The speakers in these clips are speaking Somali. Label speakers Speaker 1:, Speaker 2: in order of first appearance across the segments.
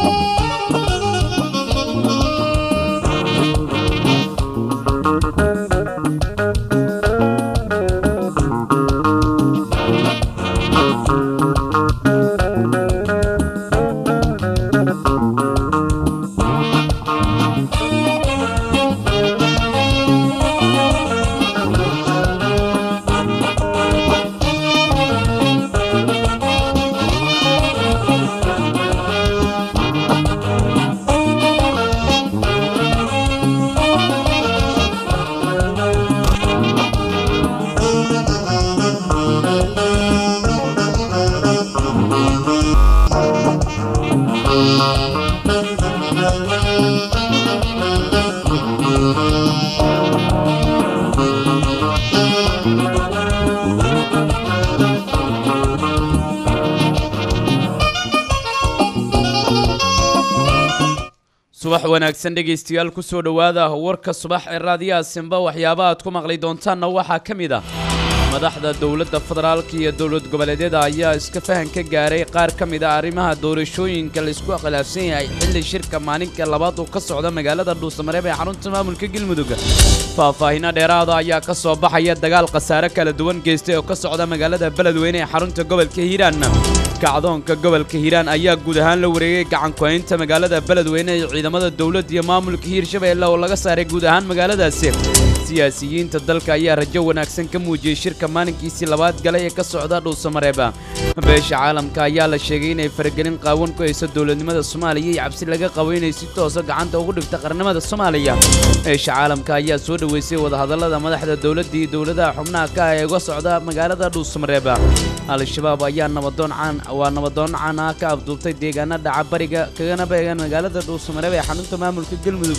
Speaker 1: subax wanaagsan dhegaystayaal kusoo dhowaada warka subax ee raadiyaha simba waxyaaba aad ku maqli doontaanna waxaa ka mid ah madaxda dowladda federaalka iyo dowlad goboleedyada ayaa iska fahan ka gaaray qaar ka mid a arrimaha doorashooyinka laisku khilaafsan yahay xilli shirka maalinka labaad uu ka socda magaalada dhuusamareeb ee xarunta maamulka galmudug faahfaahinno dheeraada ayaa ka soo baxaya dagaal khasaare kala duwan geystay oo ka socda magaalada beledweyne ee xarunta gobolka hiiraan kacdoonka gobolka hiiraan ayaa guud ahaan la wareegay gacankuhaynta magaalada beledweyne ee ciidamada dowladda iyo maamulka hiirshabeelle oo laga saaray guud ahaan magaaladaasi siyaasiyiinta dalka ayaa rajo wanaagsan ka muujiyey shirka maalinkiisii labaad galay ee ka socda dhuusamareeba beesha caalamka ayaa la sheegay inay faragelin qaawan ku hayso dowladnimada soomaaliya iyo cabsi laga qabo inay si toosa gacanta ugu dhigta qarnimada soomaaliya beesha caalamka ayaa soo dhoweysay wadahadallada madaxda dowladda iyo dowladaha xubnaha ka ah ee uga socda magaalada dhuusamareeba al-shabaab ayaa nabadoon caan waa nabadoon caan ah ka afduubtay deegaana dhaca bariga kagana beegan magaalada dhuusamareeb ee xarunta maamulka galmudug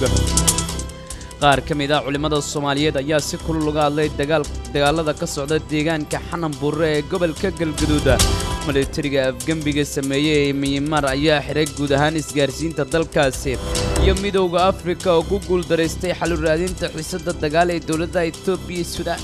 Speaker 1: qaar ka mid ah culimmada soomaaliyeed ayaa si kulul uga hadlay dagaalada ka socda deegaanka xanan buurre ee gobolka galgaduud milatariga afgembiga sameeyey ee miyimar ayaa xiray guud ahaan isgaarsiinta dalkaasi iyo midowda afrika oo ku guuldaraystay xalu raadinta xiisadda dagaal ee dowladda etoobiya iyo suudaan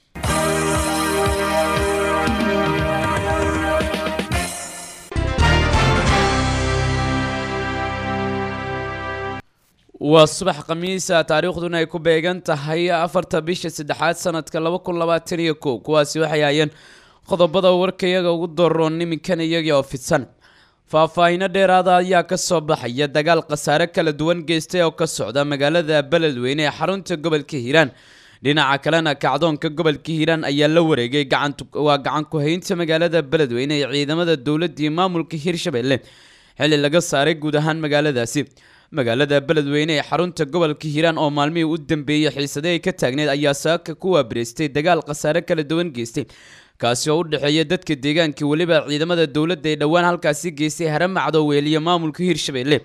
Speaker 1: waa subax khamiisa taariikhduna ay ku beegan tahay afarta bisha saddexaad sanadka laba kun labaatan iyo kow kuwaasi waxay hayeen qodobada warkayaga ugu doroon iminkan iyagii oo fidsan faahfaahinno dheeraada ayaa ka soo baxaya dagaal khasaare kala duwan geystay oo ka socda magaalada beledweyne ee xarunta gobolka hiiraan dhinaca kalena kacdoonka gobolka hiiraan ayaa la wareegay waa gacan ku-haynta magaalada beledweyne ee ciidamada dowladda iyo maamulka hiirshabelle xilli laga saaray guud ahaan magaaladaasi magaalada beledweyne ee xarunta gobolka hiiraan oo maalmihii u dambeeyey xiisade ay ka taagneed ayaa saaka ku waabiraystay dagaal khasaare kala duwan geystay kaasi oo u dhexeeya dadka deegaanka weliba ciidamada dowladda ee dhowaan halkaasi geystay haramacdo weeliya maamulka hiirshabelle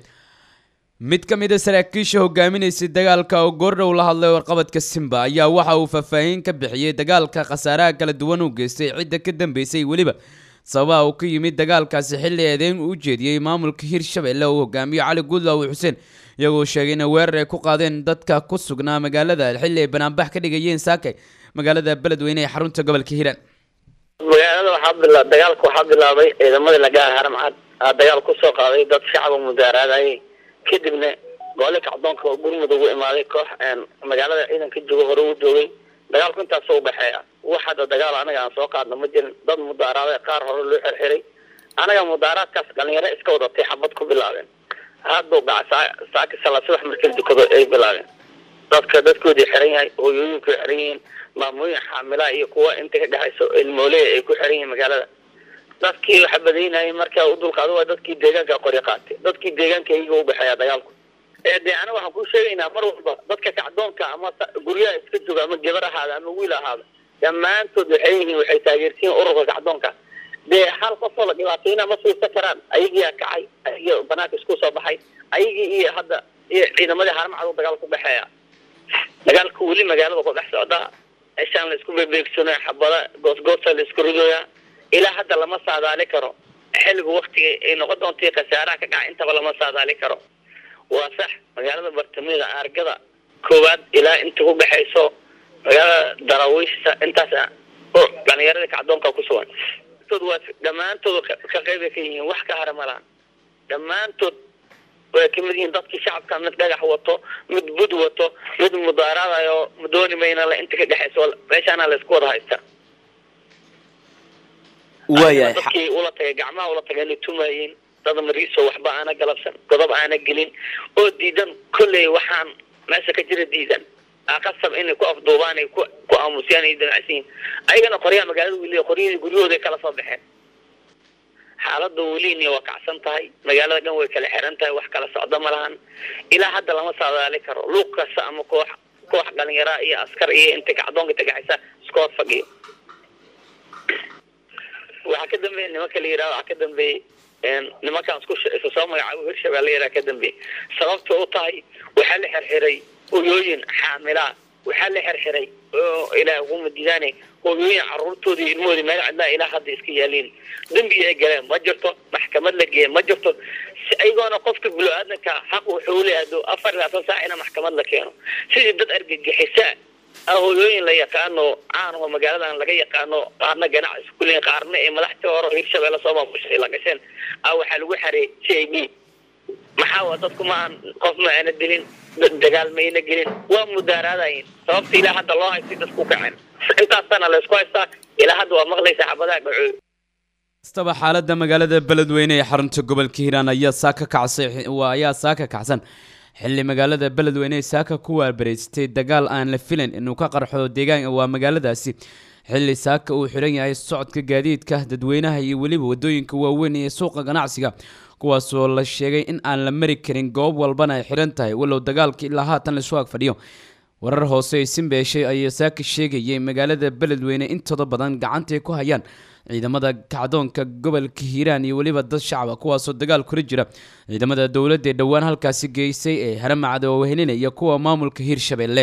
Speaker 1: mid ka mid a saraakiisha hogaaminaysay dagaalka oo goordhow la hadlay warqabadka simba ayaa waxa uu faahfaahin ka bixiyey dagaalka khasaaraha kala duwan uu geystay cidda ka dambeysay weliba sababaha uu ka yimid dagaalkaasi xilli eedeyn uu u jeediyey maamulka hiirshabelle uu hogaamiyo cali guudlaawi xuseen iyagoo sheegay inay weerar ay ku qaadeen dadka ku sugnaa magaalada xilli ay banaanbax ka dhigayeen saakay magaalada beledweyne ee xarunta gobolka hiiraan
Speaker 2: magaalada waxaa bila dagaalka waxaa bilaabay ciidamadii lagaha haramcad aa dagaal kusoo qaaday dad shacaba mudaaraadayay kadibna goole kacdoonka oo gurmud ugu imaaday koox magaalada ciidanka joogo hore u joogay dagaalku intaasoo udhexeeya wax hadda dagaal anaga aan soo qaadna ma jirin dad mudaaraaday qaar hore loo xirxiray anaga mudaaraadkaas dhalinyaro iska wadatay xabad ku bilaabeen hadduu dhaca saaki sala subax markii dukado ay bilaabeen dadka dadkoodii xiran yahay hooyooyinku xiran yihiin maamooyin xaamilaa iyo kuwa inta ka dhexayso ilmooley ay ku xiran yihiin magaalada dadkii waxa badaynayay markaa u dulqaado waa dadkii deegaanka qori qaatay dadkii deegaanka iyaga u dhexeeya dagaalku de aniga waxaan kuu sheegaynaa mar walba dadka kacdoonka ama guryaha iska jooga ama gabar ahaada ama wiil ahaada dhammaantood waxay yihiin waxay taageersiin ururka kacdoonka dee hal qofoo la dhibaatayna ma fiirsan karaan ayagiyaa kacay ayagii banaanka isku soo baxay ayagii iyo hadda iyo ciidamadii haramcad dagaal ku dhexeeya dagaalka weli magaalada ku dhex socda eshaan la isku bebeegsanaya xabada goosgoosa la isku ridooya ilaa hadda lama saadaali karo xilliga waktiga ay noqon doonta khasaaraha ka dhaca intaba lama saadaali karo waa sax magaalada bartamaeda argada koowaad ilaa inta ku dhexayso magaalada daraawiishta intaas oo dhalinyarada kacdoonka ku sugan waa dhammaantood ka qeyba ka yihiin wax ka hara malahan dhammaantood way ka mid yihiin dadkii shacabka mid dhagax wato mid bud wato mid mudaaraadayo dooni mayna la inta ka dhexayso meeshaana la isku wada haysta
Speaker 3: waayahay
Speaker 2: dadkii ula tagay gacmaha ula tagay inay tumayeen dad mariiso waxba aana galabsan godob aana gelin oo diidan kolley waxaan meesha ka jira diidan qasab inay ku afduubaan ay ku ku aamusiyaan ay damacsan yihiin ayagana qoryaha magaalada weli qoryahii guryahooday kala soo baxeen xaaladda welini waa kacsan tahay magaalada dhan way kala xiran tahay wax kala socdo ma lahan ilaa hadda lama saadaali karo luuq kasta ama koox koox dhalinyaraa iyo askar iyo inta kacdoonka tagaxaysa iska hor fadhiyo waxaa ka dambeeya nimanka la yidhaha waxaa ka dambeeyey nimankaan isku isu soo magacaabo hirshabelle yidhaha ka dambeeyey sababta u tahay waxaa la xirxiray hoyooyin xaamilaa waxaa la xirxiray oo ilaah uguma diidaane hooyooyin caruurtoodii iyo ilmahoodii meel cidlaa ilaa hadda iska yaaliin dembi ay galeen ma jirto maxkamad la geeye ma jirto si ayagoona qofka bilo-aadanka xaq wuxuu leeyahay afar iyo labaatan saac ina maxkamad la keeno sidii dad argagixisaa ah hooyooyin la yaqaano caan oo magaaladan laga yaqaano qaarna ganacsi kuleeyihin qaarna ee madaxtii hore hirshabelle soo maamushay la gasheen ah waxaa lagu xareeyay c i d maxaa waa dadku maahan qof ma aana dilin dagaal mayna gelin waa mudaaraadayin sababta ilaa hadda loo haystay dadku kaceen intaasana laysku haystaa ilaa hadda waa maqlaysa xabadaha dhacooy
Speaker 1: kastaba xaaladda magaalada beledweyne ee xarunta gobolka hiiraan ayaa saaka kacsay waa ayaa saaka kacsan xilli magaalada beledweyne ee saaka ku waarbareystay dagaal aan la filan inuu ka qarxo deegaan waa magaaladaasi xilli saaka uu xiran yahay socodka gaadiidka dadweynaha iyo weliba wadooyinka waaweyn iyo suuqa ganacsiga kuwaasoo la sheegay in aan la mari karin goob walbana ay xiran tahay walow dagaalka ilaa haatan laisu ag fadhiyo warar hoose ay simbeeshay ayaa saaka sheegayay magaalada beledweyne intooda badan gacantay ku hayaan ciidamada kacdoonka gobolka hiiraan iyo weliba dad shacaba kuwaasoo dagaal kula jira ciidamada dowladda ee dhowaan halkaasi geysay ee haramacda oo wehelinaya kuwa maamulka hiirshabelle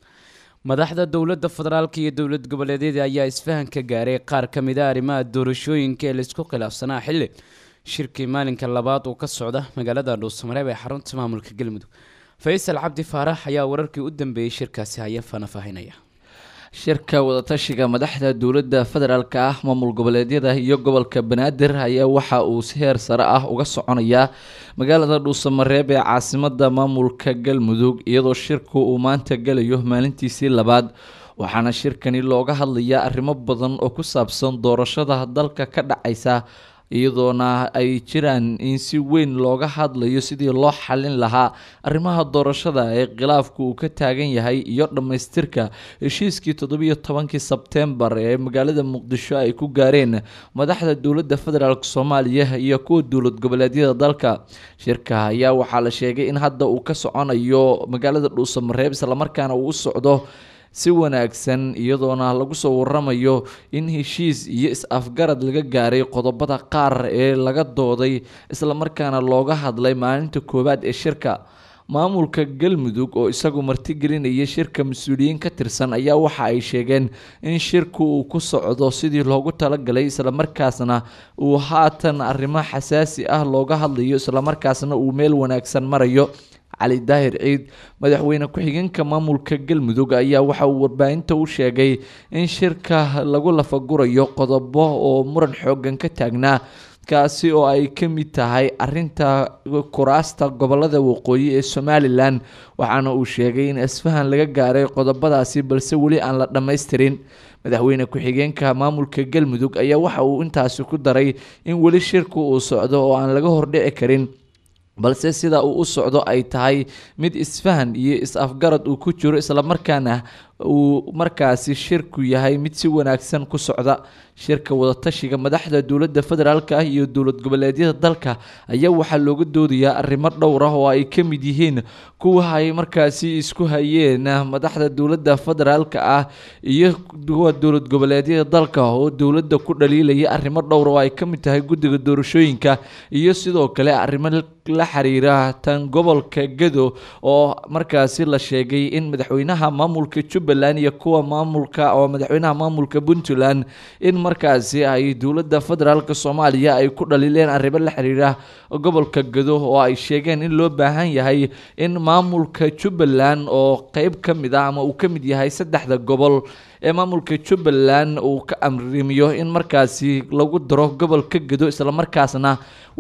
Speaker 1: madaxda dowladda federaalk iyo dowlad goboleedyada ayaa isfahan ka gaaray qaar ka mid a arrimaha doorashooyinka ee laisku khilaafsanaa xilli shirkii maalinka labaad uu ka socda magaalada dhuusamareeb ee xarunta maamulka galmudug faysal cabdi faarax ayaa wararkii u dambeeyey shirkaasi haya faahfaahinaya
Speaker 3: shirka wadatashiga madaxda dowladda federaalk ah maamul goboleedyada iyo gobolka banaadir ayaa waxa uu si heer sare ah uga soconayaa magaalada dhuusamareeb ee caasimada maamulka galmudug iyadoo shirku uu maanta gelayo maalintiisii labaad waxaana shirkani looga hadlayaa arrimo badan oo ku saabsan doorashada dalka ka dhacaysa iyadoona ay jiraan in si weyn looga hadlayo sidii loo xalin lahaa arrimaha doorashada ee khilaafku uu ka taagan yahay iyo dhammaystirka heshiiskii toddobiyo tobankii sebteembar ee magaalada muqdisho ay ku gaareen madaxda dowladda federaalk soomaaliya iyo kuwa dowlad goboleedyada dalka shirka ayaa waxaa la sheegay in hadda uu ka soconayo magaalada dhuusamareeb islamarkaana uu u socdo si wanaagsan iyadoona lagu soo waramayo in heshiis iyo is-afgarad laga gaaray qodobada qaar ee laga dooday islamarkaana looga hadlay maalinta koowaad ee shirka maamulka galmudug oo isagu martigelinaya shirka mas-uuliyiin ka tirsan ayaa waxa ay sheegeen in shirku uu ku socdo sidii loogu talagalay islamarkaasna uu haatan arrimo xasaasi ah looga hadlayo islamarkaasna uu meel wanaagsan marayo cali daahir ciid madaxweyne ku-xigeenka maamulka galmudug ayaa waxa uu warbaahinta u sheegay in shirka lagu lafagurayo qodobo oo muran xoogan ka taagnaa kaasi oo ay ka mid tahay arinta kuraasta gobolada waqooyi ee somalilan waxaana uu sheegay in isfahan laga gaaray qodobadaasi balse weli aan la dhammaystirin madaxweyne ku-xigeenka maamulka galmudug ayaa waxa uu intaasi ku daray in weli shirku uu socdo oo aan laga hordhici karin balse sida uu u socdo ay tahay mid isfahan iyo is-afgarad uu ku jiro islamarkaana uu markaasi shirku yahay mid si wanaagsan ku socda shirka wadatashiga madaxda dowladda federaalk ah iyo dowlad goboleedyada dalka ayaa waxaa looga doodayaa arrimo dhowr ah oo ay ka mid yihiin kuwa ay markaasi isku hayeen madaxda dowladda federaalk ah iyo kuwa dowlad goboleedyada dalka oo dowladda ku dhaliilaya arrimo dhowr oo ay ka mid tahay guddiga doorashooyinka iyo sidoo kale arrimo la xiriira tan gobolka gado oo markaasi la sheegay in madaxweynaha maamulka jubbaland iyo kuwa maamulka oo madaxweynaha maamulka puntland in markaasi ay dowladda federaalk soomaaliya ay ku dhaliileen arrimo la xiriira gobolka gado oo ay sheegeen in loo baahan yahay in maamulka jubbaland oo qeyb ka mid ah ama uu ka mid yahay saddexda gobol ee maamulka jubbaland uu ka amrimiyo in markaasi lagu daro gobolka gado islamarkaasna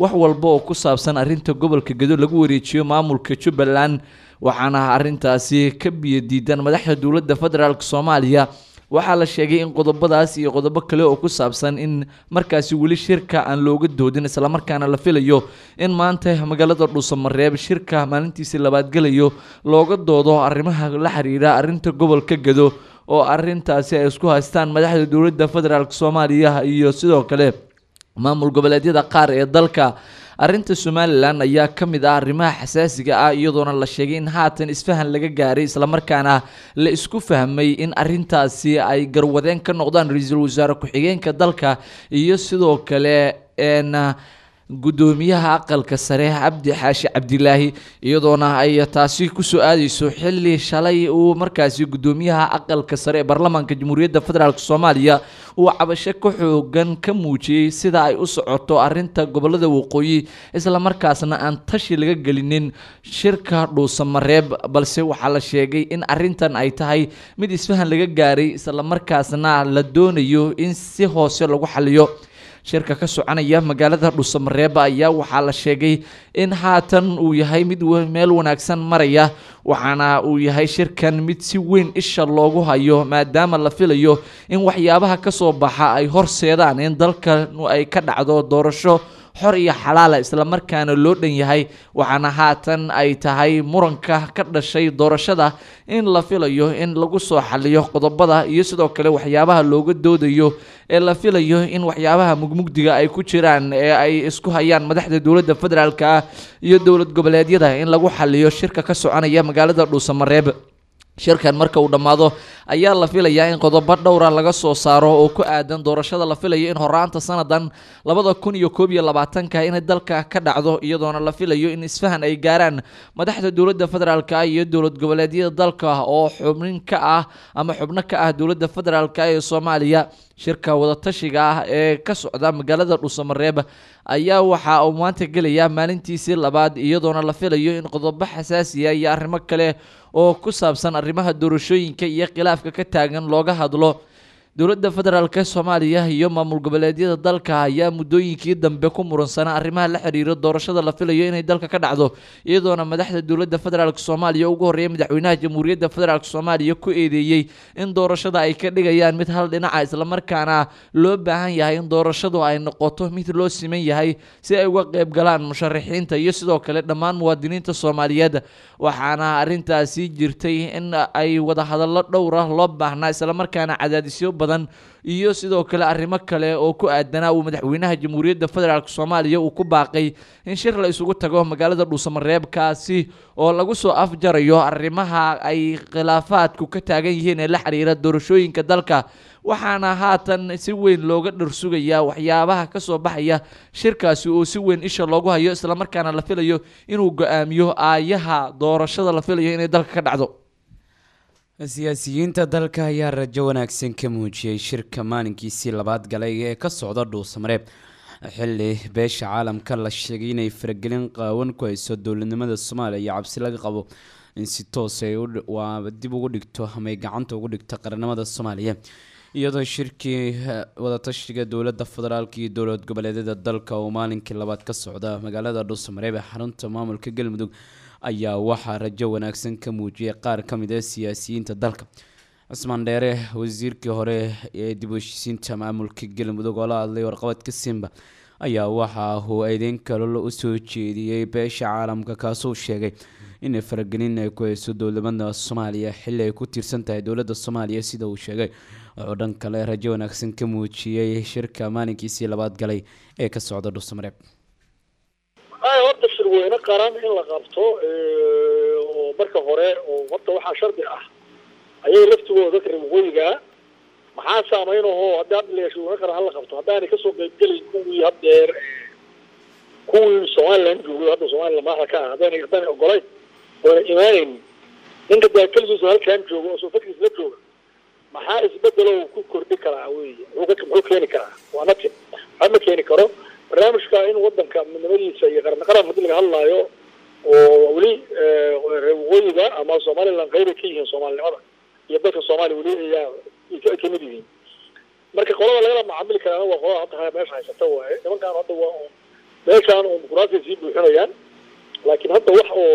Speaker 3: wax walba oo ku saabsan arrinta gobolka gedo lagu wareejiyo maamulka jubbaland waxaana arrintaasi ka biyo diidan madaxda dowladda federaalk soomaaliya waxaa la sheegay in qodobadaas iyo qodobo kale oo ku saabsan in markaasi weli shirka aan looga doodin islamarkaana la filayo in maanta magaalada dhuusamareeb shirka maalintiisii labaad gelayo looga doodo arrimaha la xiriira arrinta gobolka gedo oo arrintaasi ay isku haystaan madaxda dowladda federaalk soomaaliya iyo sidoo kale maamul goboleedyada qaar ee dalka arrinta somalilan ayaa ka mid ah arrimaha xasaasiga ah iyadoona la sheegay in haatan isfahan laga gaaray islamarkaana la isku fahmay in arrintaasi ay garwadeen ka noqdaan ra-iisul wasaare ku-xigeenka dalka iyo sidoo kale n guddoomiyaha aqalka sare cabdi xaashi cabdilaahi iyadoona ay taasi kusoo aadeyso xili shalay uu markaasi guddoomiyaha aqalka sare ee baarlamaanka jamhuuriyadda federaalk soomaaliya uu cabasho ka xoogan ka muujiyey sida ay u socoto arinta gobolada waqooyi islamarkaasna aan tashi laga gelinin shirka dhuusamareeb balse waxaa la sheegay in arintan ay tahay mid isfahan laga gaaray islamarkaasna la doonayo in si hoose lagu xaliyo shirka ka soconaya magaalada dhuusamareeba ayaa waxaa la sheegay in haatan uu yahay mid meel wanaagsan maraya waxaana uu yahay shirkan mid si weyn isha loogu hayo maadaama la filayo in waxyaabaha kasoo baxa ay horseedaan in dalka ay ka dhacdo doorasho xor iyo xalaala islamarkaana loo dhan yahay waxaana haatan ay tahay muranka ka dhashay doorashada in la filayo in lagu soo xaliyo qodobada iyo sidoo kale waxyaabaha looga doodayo ee la filayo in waxyaabaha mugmugdiga ay ku jiraan ee ay isku hayaan madaxda dowladda federaalk ah iyo dowlad goboleedyada in lagu xaliyo shirka ka soconaya magaalada dhuusamareeb shirkan marka uu dhammaado ayaa la filayaa in qodobo dhowra laga soo saaro oo ku aadan doorashada la filayo in horaanta sanadan labada kun iyo koob iyo labaatanka inay dalka ka dhacdo iyadoona la filayo in isfahan ay gaaraan madaxda dowladda federaalk iyo dowlad goboleedyada dalka oo xubnin ka ah ama xubno ka ah dowladda federaalk ee soomaaliya shirka wadatashiga ah ee ka socda magaalada dhuusamareeb ayaa waxa uu maanta gelaya maalintiisii labaad iyadoona la filayo in qodobo xasaasiya iyo arrimo kale oo ku saabsan arrimaha doorashooyinka iyo khilaafka ka taagan looga hadlo dowladda federaalk soomaaliya iyo maamul goboleedyada dalka ayaa muddooyinkii dambe ku muransanaa arrimaha la xiriira doorashada la filayo inay dalka ka dhacdo iyadoona madaxda dowladda federaalk soomaaliya ugu horreeya madaxweynaha jamhuuriyadda federaalk soomaaliya ku eedeeyey in doorashada ay ka dhigayaan mid hal dhinaca islamarkaana loo baahan yahay in doorashadu ay noqoto mid loo siman yahay si ay uga qeyb galaan musharaxiinta iyo sidoo kale dhammaan muwaadiniinta soomaaliyeed waxaana arrintaasi jirtay in ay wadahadallo dhowra loo baahnaa islamarkaana cadaadisyo badan iyo sidoo kale arrimo kale oo ku aadanaa uu madaxweynaha jamhuuriyadda federaalk soomaaliya uu ku baaqay in shir la isugu tago magaalada dhuusamareebkaasi oo lagu soo afjarayo arrimaha ay khilaafaadku ka taagan yihiin ee la xiriira doorashooyinka dalka waxaana haatan si weyn looga dharsugayaa waxyaabaha kasoo baxaya shirkaasi oo si weyn isha loogu hayo islamarkaana la filayo inuu go-aamiyo aayaha doorashada la filayo inay dalka ka dhacdo
Speaker 1: siyaasiyiinta dalka ayaa rajo wanaagsan ka muujiyey shirka maalinkiisii labaad galay ee ka socda dhuusamareeb xili beesha caalamka la sheegay inay faragelin qaawan ku hayso dowladnimada soomaaliya iyo cabsi laga qabo in si toos ay dib ugu dhigto ama ay gacanta ugu dhigto qaranimada soomaaliya iyadoo shirkii wadatashiga dowladda federaalk iyo dowlad goboleedyada dalka oo maalinkii labaad ka socda magaalada dhuusamareeb ee xarunta maamulka galmudug ayaa waxaa rajo wanaagsan ka muujiyay qaar ka mid a siyaasiyiinta dalka cismaan dheere wasiirkii hore ee dib u heshiisiinta maamulka galmudug oo la hadlay warqabadka simba ayaa waxa uu eedeyn kalol u soo jeediyey beesha caalamka kaasuu sheegay in faragelin ay ku hayso dowladnimada soomaaliya xili ay ku tiirsan tahay dowladda soomaaliya sida uu sheegay wuxuu dhan kale rajo wanaagsan ka muujiyey shirka maalinkiisii labaad galay ee ka socda dhuusamareeb
Speaker 4: horta shirweyne qaran in la qabto oo marka hore oo horta waxaa shardi ah ayay laftigooda dadka reer waqooyigaa maxaa saameynahoo haddii hadda la shirweyne qaran hala qabto haddaanay kasoo qeybgelin kuwii haddeer kuwii somaliland joogay hadda somaliland madaxda ka ah haddaanay haddaanay ogolayn oona imaanayn ninka daakeligiisu halkan jooga oo soofakiis la jooga maxaa isbedelow ku kordhi karaa wey muxuu muxuu keeni karaa waa nati waxba ma keeni karo barnaamijka in wadanka midnimadiisa iyo qaran qaran haddii laga hadlaayo oo weli reer waqooyiga ama somaliland qeybay ka yihiin soomaalinimada iyo dalka soomaaliya weli ayaa kamid yihiin marka qolada lagala macaamili karaana waa qolada hadda meesha haysata waaye nimankaan hadda waa meeshaan oo muquraasay sii buuxinayaan laakiin hadda wax oo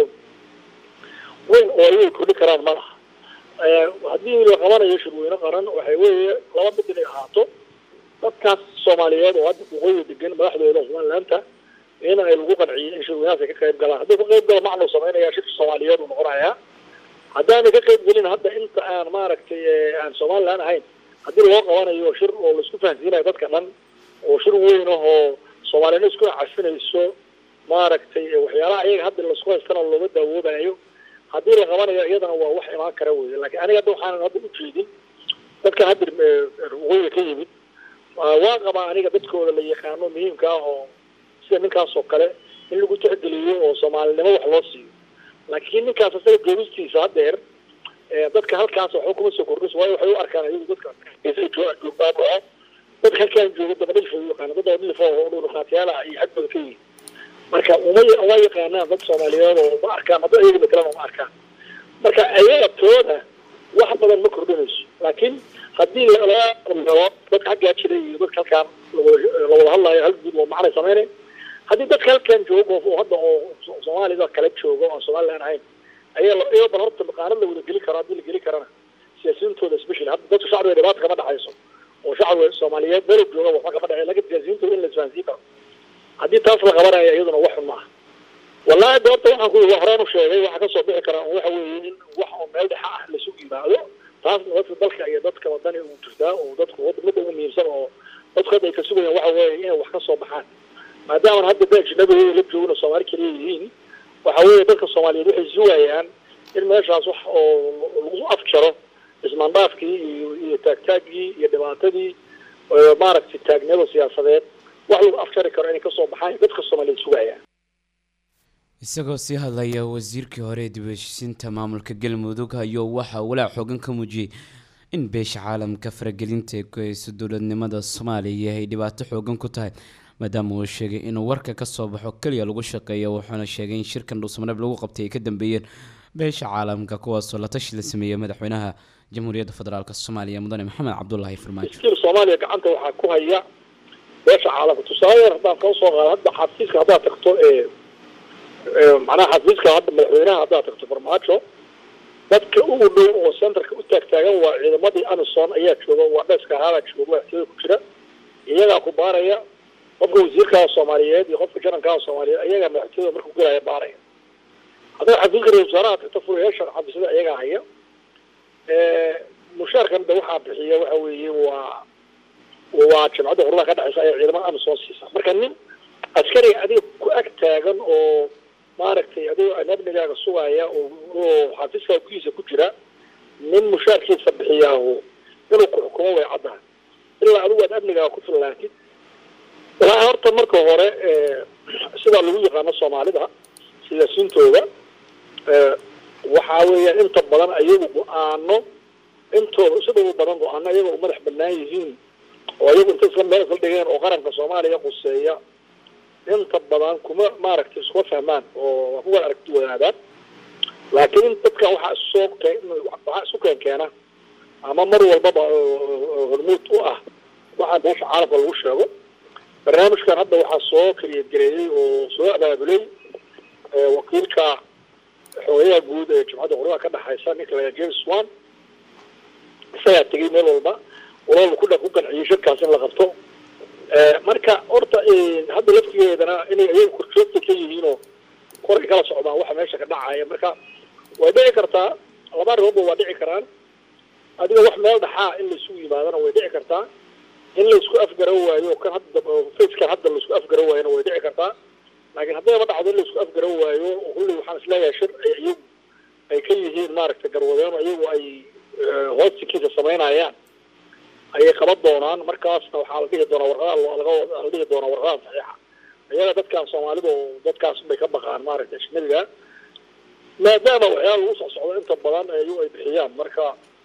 Speaker 4: weyn oo ayay kordhi karaan ma laha haddii la qabanayo shirweyne qaran waxay weeye laba mid inay ahaato dadkaas soomaaliyeed oo hadda waqooyiga degan madaxdooda somalilaanta in ay lagu qanciyo in shirweynahaas ay ka qayb galaan haddii ka qayb galo macnuu samaynayaa shirka soomaaliyeed uu noqonayaa haddaanay ka qayb gelin hadda inta aan maaragtay aan somalilan ahayn haddii loo qabanayo shir oo laisku fahansiinayo dadka dhan oo shir weyn ah oo soomaaliyana isku cafinayso maaragtay waxyaalaha ayaga hadda laisku haystana looga daawoobayo haddii la qabanayo iyadana waa wax imaan kara wey laakiin aniga hadda waxaanan hadda ujeedin dadka hadda waqooyiga ka yimid waa qabaa aniga dadkooda la yaqaano muhiimka ah oo sida ninkaas oo kale in lagu tixgeliyo oo soomaalinimo wax loo siiyo laakiin ninkaas isaga joogistiisa haddeer dadka halkaas waxba kuma soo kordhis waayo waxay u arkaan ayagu dadka joogbaabao dadka halkaan jooga dabadhilfa u yaqaana dad dabadhilfa oo dhulqaatiyaala iyo xadbooda ka yihin marka uma uma yaqaanaan dad soomaaliyeed oo ma arkaan hadda ayaga matalan uma arkaan marka ayaga tooda wax badan ma kordhinayso laakiin haddii laga melo dadka xaggaa jiray iyo dadka halkaan lawada hadlayo hal guud oo macnay sameynay haddii dadka halkaan joogo oo hadda oo soomaalida kale joogo oo somalilan ahayn ayaa iyago bal horta maqaanad la wada geli karo haddii la geli karana siyaasiyintooda special hadda dadka shacbiga dhibaata kama dhexayso oo shacbiga soomaaliyeed meel jooga waxba kama dhexay lakin siyaasiyintooda in la isfahansiin karo haddii taas la qabanaya iyaduna wax xun maaha wallahi de horta waxaan ku horaan u sheegay waxaa kasoo bixi karaa waxa weeye in wax oo meel dhexa ah lasu yimaado taasna dadka dalka iyo dadka wadani uu jirtaa oo dadku midda ugu muhiimsan oo dadku hadda ay ka sugayaan waxa weeye inay wax kasoo baxaan maadaama hadda da ajnabiga la joogna soomaali kaliya yihiin waxa weeye dadka soomaaliyeed waxay sugayaan in meeshaas wax oo lagu afjaro ismaandhaafkii iyo iyo taagtaagii iyo dhibaatadii maaragtay taagniyada siyaasadeed wax lagu afjari karo inay kasoo baxaan dadka soomaaliyeed sugayaan
Speaker 1: isagoo sii hadlaya wasiirkii hore ee dib u heshiisiinta maamulka galmudug ayuu waxaa walaac xoogan ka muujiyey in beesha caalamka faragelinta ee ku hayso dowladnimada soomaaliya ay dhibaato xoogan ku tahay maadaama uu sheegay inuu warka ka soo baxo keliya lagu shaqeeyo wuxuuna sheegay in shirkan dhuusamareeb lagu qabtay ay ka dambeeyeen beesha caalamka kuwaasoo la tashi la sameeyey madaxweynaha jamhuuriyadda federaalk soomaaliya mudane maxamed cabdulaahi farmaajo
Speaker 4: iskil soomaaliya gacanta waxaa ku haya beesha caalamka tusaale haddaan kala soo qaado hadda xafiiska haddaad tagto ee macnaha xafiiska hadda madaxweynaha haddaad tagto farmaajo dadka ugu dhow oo centerka u taagtaagan waa ciidamadii amison ayaa jooga waa dheska ahaabaa jooga waxtiyada ku jira iyagaa ku baaraya qofka wasiirkaa soomaaliyeed iyo qofka jarankaa soomaaliyeed ayagaa madaxtooyada markuu gelaya baaraya haddaad xafiiska ra-isul wasaaraha tagto furayaasha xafiisyada ayagaa haya mushaarkan da waxaa bixiya waxa weeye waa waa jamcadda qurubaha ka dhexeysa ayaa ciidamada amison siisa marka nin askariga adiga ku ag taagan oo maaragtay adigoo amnigaaga sugaya oo oo xafiiska gudiisa ku jira nin mushaarkiisa bixiyaahu inuu ku xukumo way caddahay ilaa adigu aad amnigaaga ku fillaatid waxaa horta marka hore sidaa lagu yaqaano soomaalida siyaasiintooda waxaa weeyaan inta badan ayagu go-aano intooda sida ugu badan go-aano ayaga u madax banaan yihiin oo ayagu inta isla meel isla dhigeen oo qaranka soomaaliya quseeya inta badan kuma maaragtay iskuma fahmaan oo kuwa aragti wadaadaan laakiin dadkan waxaa isoo waxaa isu keen keena ama mar walbaba hormuud u ah waxaa meesha caalamka lagu sheego barnaamijkan hadda waxaa soo kariyagereeyey oo soo abaabulay wakiilka xogeyaha guud ee jimcadda qurbaha ka dhexaysa ninka la james wan isagaa tegay meel walba walaba ku ku qanciyey shirkaas in la qabto marka horta hadda laftigeedana inay ayaga korjoogta ka yihiinoo koray kala socdaan waxa meesha ka dhacaya marka way dhici kartaa laba arrimoodba waa dhici karaan adiga wax meel dhaxaa in laisugu yimaadana way dhici kartaa in laisku afgaran waayo kan hadda facekan hadda laisku afgaran waayona way dhici kartaa laakiin haddayba dhacdo in laisku afgaran waayo kulli waxaan isleeyahay shir ay iyagu ay ka yihiin maaragtay garwadeen iyagu ay hoostikiisa samaynayaan ayay qaban doonaan markaasna waxaa la dhihi doonaa warqada laga la dhihi doonaa warqadan saxiixa iyaga dadkan soomaalida oo dadkaas bay ka baqaan maaragtay ajnabiga maadaama waxyaala lagu soo socdo inta badan iyagu ay bixiyaan marka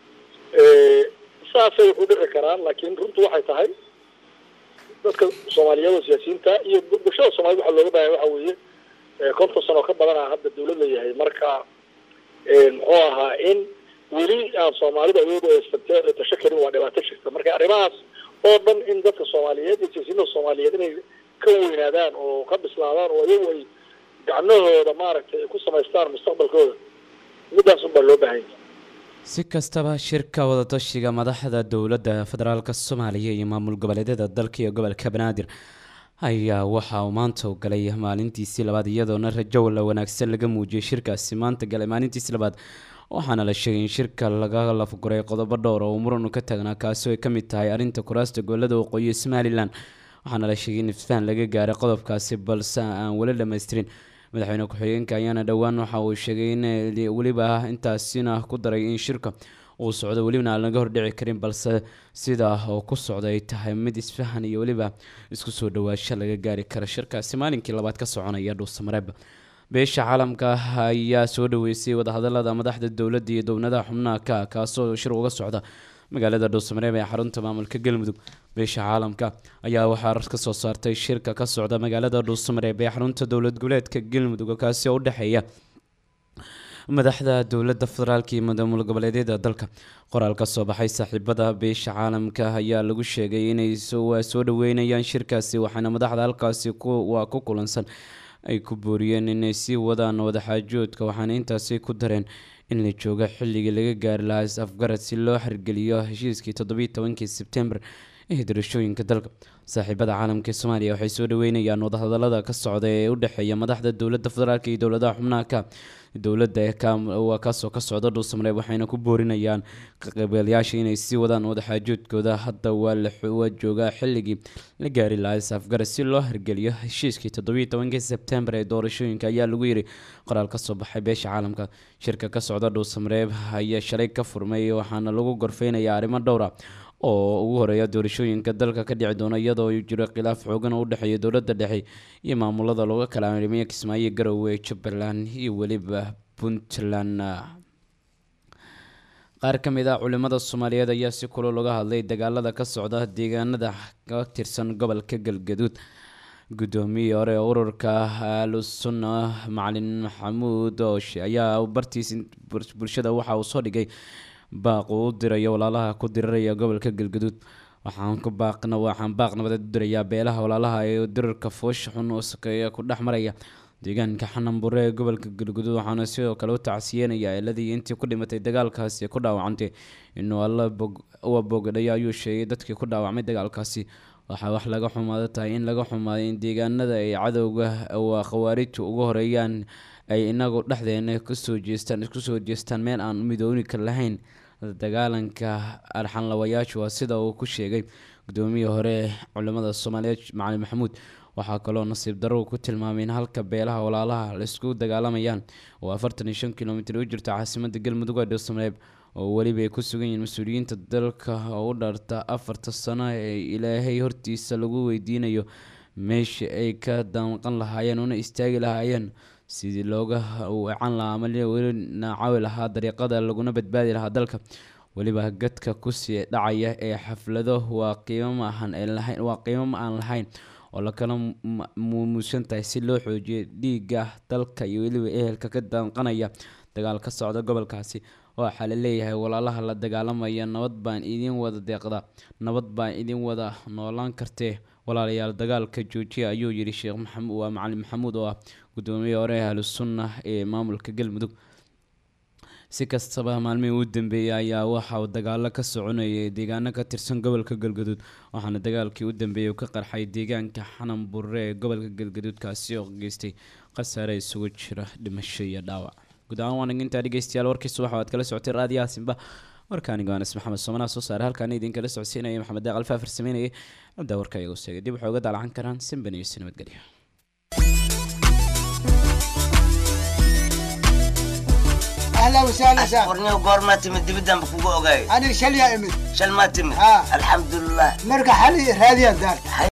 Speaker 4: saasay wuxu dhici karaan laakiin runtu waxay tahay dadka soomaaliyeed oo siyaasiyiinta iyo bulshada soomaaliyed waxaa looga baahaya waxa weeye konton sano ka badana hadda dawlad la yahay marka muxuu ahaa in weli aan soomaalida iyadu ay tasho karin waa dhibaato jirta marka arrimahaas oo dhan in dadka soomaaliyeed iyo siyaasiyiinta soomaaliyeed inay ka weynaadaan oo ka bislaadaan oo iyagu ay gacnahooda maaragtay ay ku samaystaan mustaqbalkooda midaas unbaa loo baahan yahay
Speaker 1: si kastaba shirka wadatashiga madaxda dowladda federaalka soomaaliya iyo maamul goboleedyada dalka iyo gobolka banaadir ayaa waxa uu maanta u galay maalintiisii labaad iyadoona rajo la wanaagsan laga muujiyay shirkaasi maanta galay maalintiisii labaad waxaana la sheegay in shirka laga lafguray qodobo dhowr oo uu muran ka taagnaa kaasi ay ka mid tahay arrinta kuraasta gobolada waqooyi ee somalilan waxaana la sheegay in isfahan laga gaaray qodobkaasi balse aan weli dhammaystirin madaxweyne ku-xigeenka ayaana dhowaan waxa uu sheegay in weliba intaasina ku daray in shirka uu socdo welibana aan laga hordhici karin balse sidaa oo ku socda ay tahay mid isfahan iyo weliba isku soo dhawaasho laga gaari kara shirkaasi maalinkii labaad ka soconaya dhuusamareeb beesha caalamka ayaa soo dhaweysay wadahadalada madaxda dowladda iyo dowladaha xubnaha ka kaasoo shir uga socda magaalada dhuusamareeb ee xarunta maamulka galmudug beesha caalamka ayaa waxaa ka soo saartay shirka ka socda magaalada dhuusamareeb ee xarunta dowlad goboleedka galmudug kaasi oo u dhexeeya madaxda dowladda federaalka iyo maamul goboleedyada dalka qoraal ka soo baxay saaxiibada beesha caalamka ayaa lagu sheegay inay soo dhaweynayaan shirkaasi waxaana madaxda halkaasi waa ku kulansan ay ku booriyeen inay sii wadaan wadaxaajoodka waxaana intaasi ku dareen in la joogo xilligii laga gaari lahaa is-afgarad si loo xirgeliyo heshiiskii toddobiyi tobankii sebtembar ee doorashooyinka dalka saaxiibada caalamka ee soomaaliya waxay soo dhaweynayaan wadahadalada ka socda ee u dhexeeya madaxda dowladda federaalk iyo dowladaha xubnaha ka dowladda waa kaasoo ka socda dhuusamareeb waxayna ku boorinayaan kaqeybgalayaasha inay sii wadaan wadaxaajoodkooda hadda waa joogaa xilligii la gaari lahaa is-afgarad si loo hirgeliyo heshiiskii toddobiyi tobankii sebtembar ee doorashooyinka ayaa lagu yiri qoraal ka soo baxay beesha caalamka shirka ka socda dhuusamareeb ayaa shalay ka furmay waxaana lagu gorfeynayaa arrimo dhowra oo ugu horeeya doorashooyinka dalka ka dhici doona iyadoo jiro khilaaf xoogan oo u dhexeeya dowladda dhexe iyo maamulada looga kala arrimiya kismaayo garowe jubbaland iyo weliba puntland qaar ka mid ah culimada soomaaliyeed ayaa si kulol uga hadlay dagaalada ka socda deegaanada ka tirsan gobolka galgaduud guddoomiyii hore ee ururka ahlusunna macalin maxamuud ooshe ayaa bartiis bulshada waxa uu soo dhigay baaq uu u dirayo walaalaha ku diraraya gobolka galgaduud waxaan ku baaqna waxaan baaq nabadeed u dirayaa beelaha walaalaha ee dirarka foosha xun oo sakeeya ku dhex maraya deegaanka xananbure ee gobolka galgaduud waxaana sidoo kale u tacsiyeenayaa eladii intii ku dhimatay dagaalkaasi ku dhaawacantay inuu alla uwa bogadhay ayuu sheegay dadkii ku dhaawacmay dagaalkaasi waxaa wax laga xumaado tahay in laga xumaaday in deegaanada ay cadowga waa khawaarijtu ugu horeeyaan ay inagu dhexdeena kusoo jeestaan isku soo jeestaan meel aan midoonika lahayn dagaalanka arxanlawayaashu waa sida uu ku sheegay gudoomiyii hore culimada soomaaliyeed macalin maxamuud waxaa kaloo nasiib darro ku tilmaamay in halka beelaha walaalaha la isku dagaalamayaan oo afartan iyo shan kilomitir u jirta caasimada galmudug ee dhuusamareeb oo weliba ay ku sugan yihiin mas-uuliyiinta dalka oo u dharta afarta sano ee ilaahay hortiisa lagu weydiinayo meesha ay ka danqan lahaayeen una istaagi lahaayeen sidii looga weecan lahaa ama weli naacawi lahaa dariiqada laguna badbaadi lahaa dalka weliba gadka kusii dhacaya ee xaflado waa qiimo ma ahan lahayn waa qiimo ma aan lahayn oo lakala muumuusan tahay si loo xoojiyo dhiigga dalka iyo weliba ehelka ka danqanaya dagaal ka socda gobolkaasi waxaa la leeyahay walaalaha la dagaalamaya nabad baan idin wada deeqda nabad baan idin wada noolaan kartee walaalayaal dagaalka joojiya ayuu yidhi sheekh maxamuud waa macalin maxamuud oo ah gudoomiye hore ahlusunna ee maamulka galmudug si kastaba maalmihii u dambeeyay ayaa waxa uu dagaalo ka soconayay deegaano ka tirsan gobolka galgaduud waxaana dagaalkii u dambeeyay ka qarxay deegaanka xanan burre ee gobolka galgaduud kaasi oo geystay khasaare isugu jira dhimasho iyo dhaawac guud ahaan waan intaa dhegeystayaal warkii subax waad kala socotay raadiyaha simba warkaaniga anas maxamed soomanaha soo saare halkaana idinkala socodsiinaya maxamed daaqal faafir sameynayay abdaa warka iyagu sheegay dib waxay uga daalacan karaan simban iyo si nabadgelyo
Speaker 5: اهلا وسهلا سهلا
Speaker 6: ورني وقور تمد دبدان بكوكو اوغاي
Speaker 5: انا شل يا امد
Speaker 6: شل ما تمد
Speaker 5: آه.
Speaker 6: الحمد لله
Speaker 5: مرقى حالي هذه الدار